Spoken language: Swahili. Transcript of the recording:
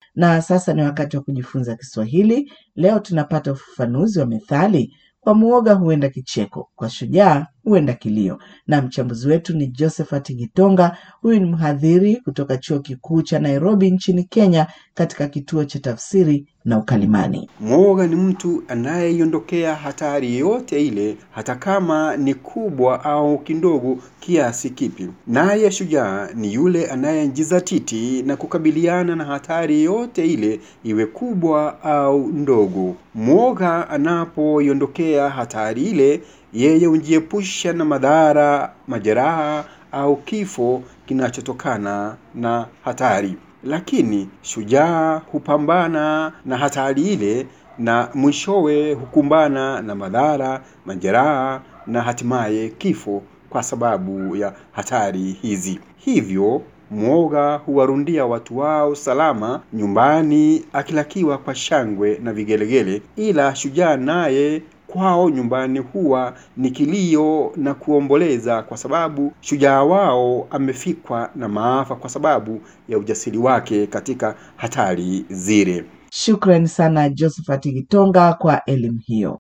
Na sasa ni wakati wa kujifunza Kiswahili. Leo tunapata ufafanuzi wa methali kwa muoga huenda kicheko, kwa shujaa huenda kilio, na mchambuzi wetu ni Josephat Gitonga. Huyu ni mhadhiri kutoka chuo kikuu cha Nairobi nchini Kenya, katika kituo cha tafsiri na ukalimani. Mwoga ni mtu anayeiondokea hatari yoyote ile, hata kama ni kubwa au kidogo kiasi kipi. Naye shujaa ni yule anayejizatiti na kukabiliana na hatari yoyote ile, iwe kubwa au ndogo. Mwoga anapoiondokea hatari ile, yeye hujiepusha na madhara, majeraha au kifo kinachotokana na hatari. Lakini shujaa hupambana na hatari ile na mwishowe hukumbana na madhara, majeraha na hatimaye kifo kwa sababu ya hatari hizi. Hivyo mwoga huwarundia watu wao salama nyumbani akilakiwa kwa shangwe na vigelegele, ila shujaa naye kwao nyumbani huwa ni kilio na kuomboleza, kwa sababu shujaa wao amefikwa na maafa kwa sababu ya ujasiri wake katika hatari zile. Shukrani sana Josephat Gitonga kwa elimu hiyo.